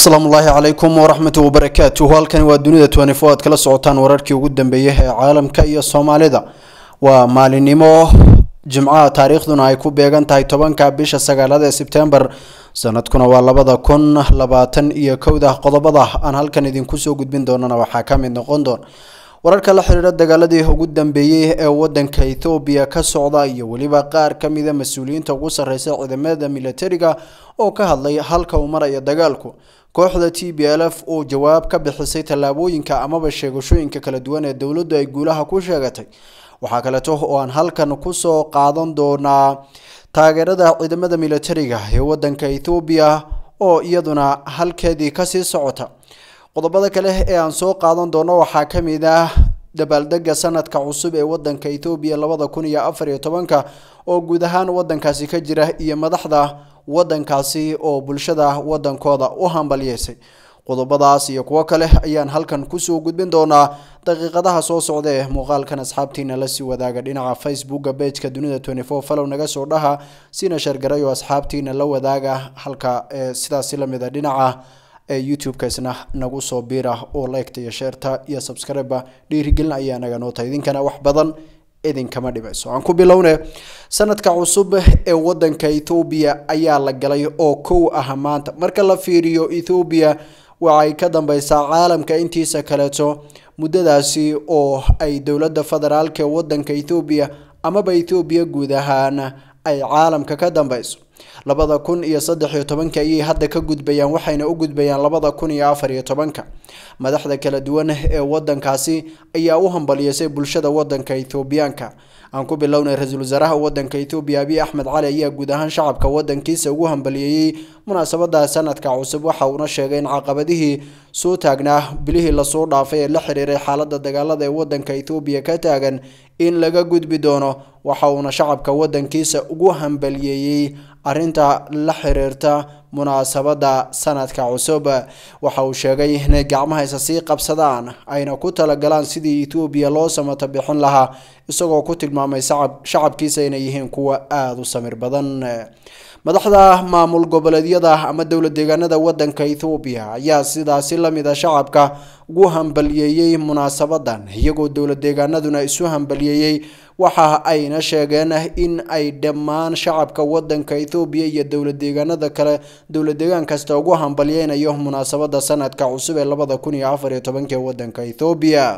asalaamu ullaahi calaykum waraxmatu wabarakaatuh halkani waa dunida twenty-four aad kala socotaan wararkii ugu dambeeyay ee caalamka iyo soomaalida waa maalinimo jimcaha taariikhduna ay ku beegan tahay tobanka bisha sagaalaad ee sebtembar sanadkuna waa labada kun labaatan iyo kowda qodobada aan halkan idinku soo gudbin doonana waxaa ka mid noqon doona wararka la xiriira dagaaladii ugu dambeeyey ee wadanka ethoobiya ka socda iyo weliba qaar ka mida mas-uuliyiinta ugu sarreysa ciidamada militariga oo ka hadlay halka uu maraya dagaalku kooxda t b l f oo jawaab ka bixisay tallaabooyinka amaba sheegashooyinka kala duwan ee dowladdu ay guulaha ku sheegatay waxaa kaleeto oo aan halkan kusoo qaadan doonaa taageerada ciidamada militariga ee wadanka ethoobiya oo iyaduna halkeedii kasii socota qodobada kale ee aan soo qaadan doono waxaa ka mid ah dabaaldega sanadka cusub ee wadanka ethoobiya labada kun iyo afar iyo tobanka oo guud ahaan wadankaasi ka jira iyo madaxda wadankaasi oo bulshada wadankooda u hambalyeysay qodobadaas iyo kuwo kale ayaan halkan kusoo gudbin doonaa daqiiqadaha soo socda ee muuqaalkan asxaabtiina lasii wadaaga dhinaca facebooka bejka dunida twenty four falow naga soo dhaha sina shargaray oo asxaabtiina la wadaaga halka sidaasi lamid a dhinaca youtube-ka isna nagu soo biira oo liketa iyo sheerta iyo subscribe dhiirigelin ayaa naga noo tahay idinkana wax badan idinkama dhibayso aan ku bilowne sanadka cusub ee wadanka ethoobiya ayaa la galay oo kow ah maanta marka la fiiriyo ethoobiya waxay ka dambeysaa caalamka intiisa kaleeto muddadaasi oo ay dowladda federaalk ee wadanka ethoobiya amaba ethoobiya guud ahaan ay caalamka ka dambeyso labada kun iyo saddex iyo tobanka ayay hadda ka gudbayaan waxayna u gudbayaan labada kun iyo afar iyo tobanka madaxda kala duwan ee wadankaasi ayaa u hambalyeysay bulshada wadanka ethoobiyaanka aan ku bilownay ra-iisul wasaaraha wadanka ethoobiya abiy axmed cali ayaa guud ahaan shacabka wadankiisa ugu hambalyeeyey munaasabada sanadka cusub waxa uuna sheegay in caqabadihii soo taagnaa bilihii lasoo dhaafay ee la xiriiray xaalada dagaalada ee wadanka ethoobiya ka taagan in laga gudbi doono waxa uuna shacabka wadankiisa ugu hambalyeeyey arinta la xiriirta munaasabada sanadka cusub waxa uu sheegay inay gacmaha isa sii qabsadaan ayna ku talagalaan sidii ethoobiya loo samata bixin lahaa isagoo ku tilmaamay shacabkiisa inay yihiin kuwa aada u samir badan madaxda maamul goboleedyada ama dowlad deegaanada wadanka ethoobiya ayaa sidaasi lamid a shacabka ugu hambalyeeyey munaasabadan iyagoo dowlad deegaanaduna isu hambalyeeyey waxa ayna sheegeen in ay dhammaan shacabka wadanka ethoobiya iyo dowlad deegaanada kale dowlad deegaan kasta ugu hambalyeynayo munaasabada sanadka cusub ee labada kun iyo afar iyo tobanka ee wadanka ethoobiya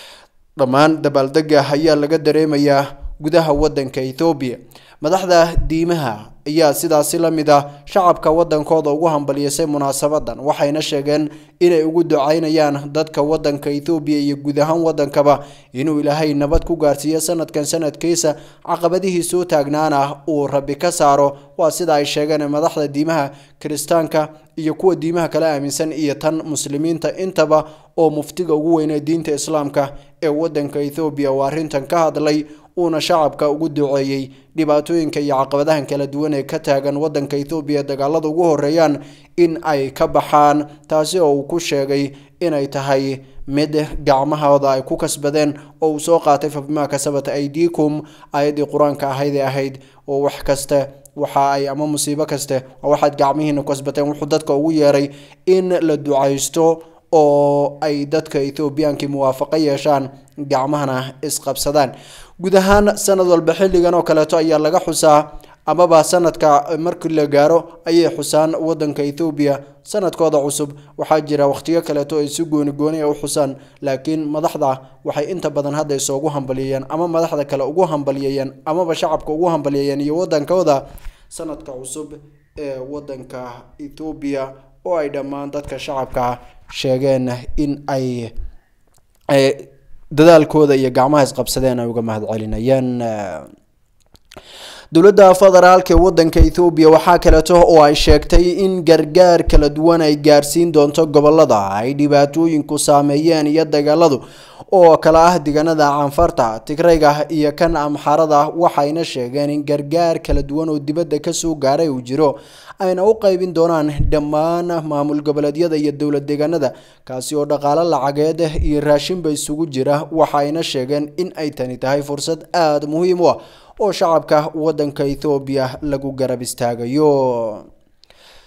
dhammaan dabaaldega ayaa laga dareemayaa gudaha wadanka ethoobiya madaxda diimaha ayaa sidaasi lamid ah shacabka wadankooda ugu hambalyeysay munaasabadan waxayna sheegeen inay ugu ducaynayaan dadka wadanka ethoobiya iyo guud ahaan wadankaba inuu ilaahay nabad ku gaarsiiyo sanadkan sanadkiisa caqabadihii soo taagnaana uu rabi ka saaro waa sida ay sheegeen madaxda diimaha kiristaanka iyo kuwa diimaha kala aaminsan iyo tan muslimiinta intaba oo muftiga ugu weynee diinta islaamka ee wadanka ethoobiya oo arrintan ka hadlay uuna shacabka ugu duceeyey dhibaatooyinka iyo caqabadahan kala duwan ee ka taagan wadanka ethoobiya dagaalada ugu horeeyaan in ay ka baxaan taasi oo uu ku sheegay inay tahay mid gacmahooda ay ku kasbadeen oo uu soo qaatay fabimaa kasabat aidikum aayaddii qur-aanka ahayd ee ahayd oo wax kaste waxa ay ama musiibo kaste waxaad gacmihiina kasbateen wuxuu dadka ugu yeeray in la ducaysto oo ay dadka ethoobiyankii muwaafaqo yeeshaan gacmahana isqabsadaan guud ahaan sanad walba xilligan oo kaleeto ayaa laga xusaa amaba sanadka markii la gaaro ayay xusaan wadanka ethoobiya sanadkooda cusub waxaa jira wakhtiyo kaleeto ay si gooni gooni u xusaan laakiin madaxda waxay inta badan hadda isoogu hambalyeeyeen ama madaxda kale ugu hambalyeeyeen amaba shacabka ugu hambalyeeyeen iyo wadankooda sanadka cusub ee wadanka ethoobiya oo ay dhammaan dadka shacabka sheegeen in ay dadaalkooda iyo gacmaha isqabsadeen ay uga mahad celinayaan dowladda federaalk ee wadanka ethoobiya waxaa kaleeto oo ay sheegtay in gargaar kala duwan ay gaarsiin doonto gobolada ay dhibaatooyinku saameeyeen iyo dagaaladu oo kala ah deegaanada canfarta tigrayga iyo kan amxarada waxayna sheegeen in gargaar kala duwan oo dibadda kasoo gaaray uu jiro ayna u qaybin doonaan dhammaan maamul goboleedyada iyo dowlad deegaanada kaasi oo dhaqaalo lacageed iyo raashinba isugu jira waxayna sheegeen in ay tani tahay fursad aada muhiim u ah oo shacabka wadanka ethoobiya lagu garab istaagayo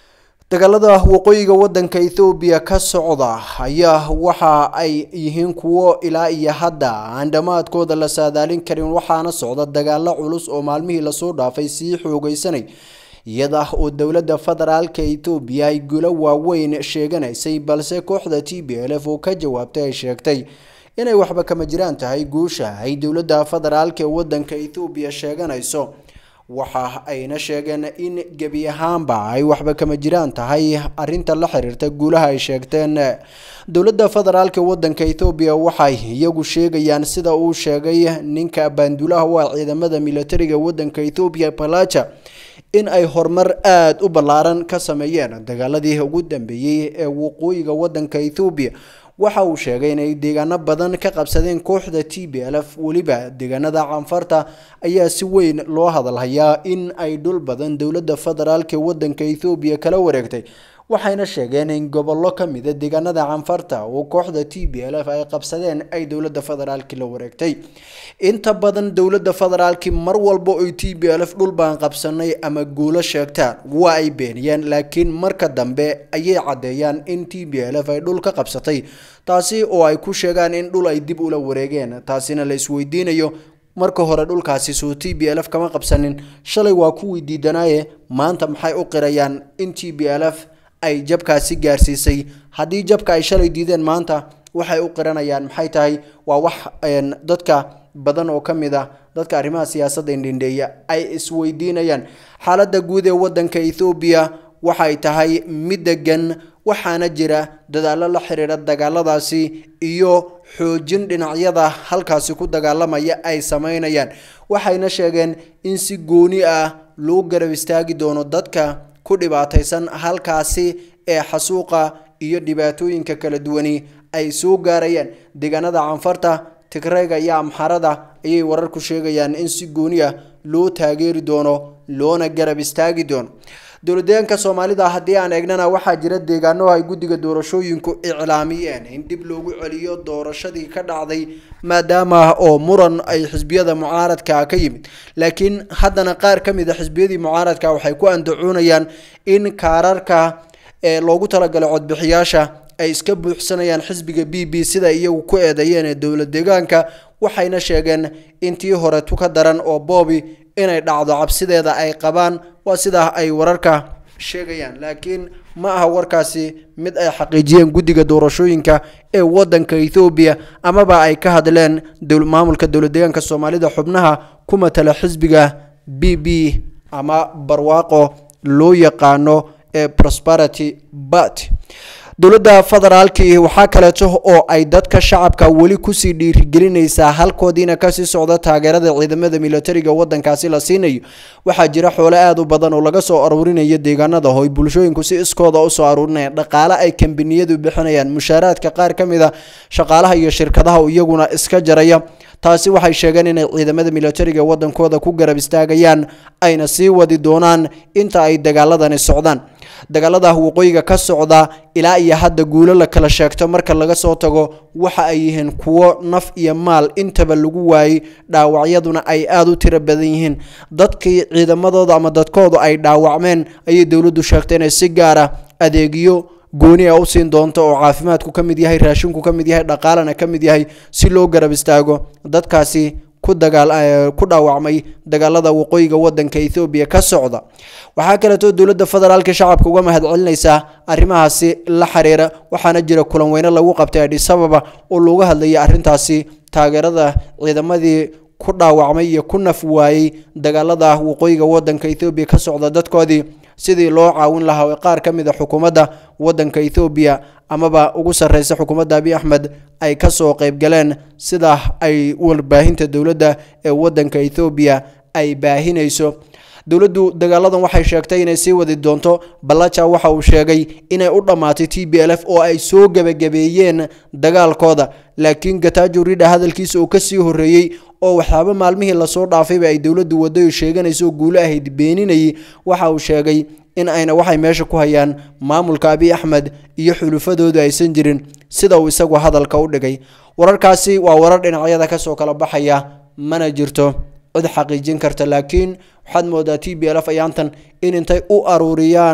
dagaalada waqooyiga wadanka ethoobiya ka socda ayaa waxa ay yihiin kuwo ilaa iyo hadda aan dhammaadkooda la saadaalin karin waxaana socda dagaalo culus oo maalmihii lasoo dhaafay sii xoogeysanay iyada oo dowladda federaalka etoobiya ay gulo waaweyn sheeganaysay balse kooxda t b l f oo ka jawaabtay ay sheegtay inay waxba kama jiraan tahay guusha ay dowladda federaalka ee wadanka ethoobiya sheeganayso waxa ayna sheegeen in gebi ahaanba ay waxba kama jiraan tahay arinta la xiriirta guulaha ay sheegteen dowladda federaalka wadanka ethoobiya waxay iyagu sheegayaan sida uu sheegay ninka baandulaha waa ciidamada militariga wadanka ethoobiya balaja in ay horumar aada u ballaaran ka sameeyeen dagaaladii ugu dambeeyey ee waqooyiga wadanka ethoobiya waxa uu sheegay inay deegaano badan ka qabsadeen kooxda t b l f weliba deegaanada canfarta ayaa si weyn loo hadalhayaa in ay dhul badan dowladda federaalk ee wadanka ethoobiya kala wareegtay waxayna sheegeen in gobollo ka mida deegaanada canfarta oo kooxda t b l f ay qabsadeen ay dowladda federaalki la wareegtay inta badan dowladda federaalki mar walba oy t b l f dhul baan qabsanay ama guulo sheegtaan waa ay beeniyeen laakiin marka dambe ayay caddeeyaan in t b l f ay dhul ka qabsatay taasi oo ay ku sheegaan in dhul ay dib ula wareegeen taasina la isweydiinayo marka hore dhulkaasi soo t b l f kama qabsanin shalay waa kuwii diidanaaye maanta maxay u qirayaan in t b l f ay jabkaasi gaarsiisay haddii jabka ay shalay diideen maanta waxay u qiranayaan maxay tahay waa wax dadka badan oo ka mid ah dadka arrimaha siyaasadda indhindheeya ay isweydiinayaan xaaladda guud ee wadanka ethoobiya waxay tahay mid degan waxaana jira dadaallo la xiriira dagaaladaasi iyo xoojin dhinacyada halkaasi ku dagaalamaya ay sameynayaan waxayna sheegeen in si gooni ah loo garab istaagi doono dadka ku dhibaataysan halkaasi ee xasuuqa iyo dhibaatooyinka kala duwani ay soo gaarayaan deegaanada canfarta tigreyga iyo amxarada ayay wararku sheegayaan in si gooni ah loo taageeri doono loona garab istaagi doono dowladdeegaanka soomaalida haddii aan eegnana waxaa jira deegaano ay guddiga doorashooyinku iclaamiyeen in dib loogu celiyo doorashadii ka dhacday maadaama oo muran ay xisbiyada mucaaradka ka yimid laakiin haddana qaar ka mid a xisbiyadii mucaaradka waxay ku andacoonayaan in kaararka ee loogu talagalay codbixiyaasha ay iska buuxsanayaan xisbiga b b sida iyagu ku eedeeyeen ee dowlad deegaanka waxayna sheegeen intii hore tuka daran oo boobi inay dhacdo cabsideeda ay qabaan waa sidaa ay wararka sheegayaan laakiin ma aha warkaasi mid ay xaqiijiyeen guddiga doorashooyinka ee wadanka ethoobiya amaba ay ka hadleen maamulka dowlad deegaanka soomaalida xubnaha ku matala xisbiga b b ama barwaaqo loo yaqaano ee prosperity bat dowladda federaalki waxaa kaleeto oo ay dadka shacabka weli kusii dhiirigelinaysaa halkoodiina kasii socda taageerada ciidamada militariga wadankaasi la siinayo waxaa jira xoolo aada u badan oo laga soo aruurinayo deegaanada hoy bulshooyinku si iskooda usoo aruurinayaan dhaqaale ay kambaniyadu bixinayaan mushaaraadka qaar ka mid a shaqaalaha iyo shirkadaha iyaguna iska jaraya taasi waxay sheegeen inay ciidamada militariga wadankooda ku garab istaagayaan ayna sii wadi doonaan inta ay dagaaladani socdaan dagaalada waqooyiga ka socda ilaa iyo hadda guulo la kala sheegto marka laga soo tago waxa ay yihiin kuwo naf iyo maal intaba lagu waayey dhaawacyaduna ay aada u tiro badan yihiin dadkii ciidamadooda ama dadkoodu ay dhaawacmeen ayay dowladdu sheegtay inay si gaara adeegyo gooni a u siin doonto oo caafimaadku ka mid yahay raashinku ka mid yahay dhaqaalana ka mid yahay si loo garab istaago dadkaasi ku dagaal ku dhaawacmay dagaalada waqooyiga wadanka ethoobiya ka socda waxaa kaleeto dowladda federaalka shacabka uga mahadcelinaysaa arrimahaasi la xiriira waxaana jira kulan weyne lagu qabtay adhis ababa oo looga hadlayay arrintaasi taageerada ciidamadii ku dhaawacmay iyo ku naf waayey dagaalada waqooyiga wadanka ethoobiya ka socda dadkoodii sidii loo caawin lahaa oo qaar ka mid a xukuumadda wadanka ethoobiya amaba ugu sarreysa xukuumadda abiy axmed ay kasoo qeybgaleen sida ay warbaahinta dowladda ee wadanka ethoobiya ay baahinayso dowladdu dagaaladan waxay sheegtay inay sii wadi doonto ballaja waxa uu sheegay inay u dhammaatay t b l f oo ay soo gebagabeeyeen dagaalkooda laakiin gatajo ridha hadalkiisa uu kasii horreeyey oo waxyaaba maalmihii lasoo dhaafayba ay dowladdu wadayo sheeganayso oo guulo ahayd beeninayay waxa uu sheegay in ayna waxay meesha ku hayaan maamulka abiy axmed iyo xulufadoodu aysan jirin sida uu isagu hadalka u dhigay wararkaasi waa warar dhinacyada kasoo kala baxaya mana jirto cid xaqiijin karta laakiin waxaad moodaa t b l f ayaantan in intay u aruuriyaan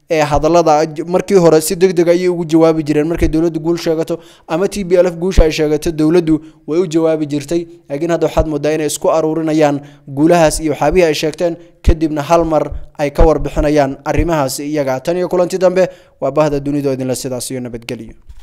ee hadallada markii hore si deg deg ayay ugu jawaabi jireen markay dowladdu guul sheegato ama t b l f guusha ay sheegato dowladdu way u jawaabi jirtay laakiin hadda waxaad moodaa inay isku aruurinayaan guulahaas iyo waxaabihii ay sheegteen kadibna hal mar ay ka warbixinayaan arrimahaasi iyaga tan iyo kulanti dambe waa bahda dunidoo idinle sidaas iyo nabadgelyo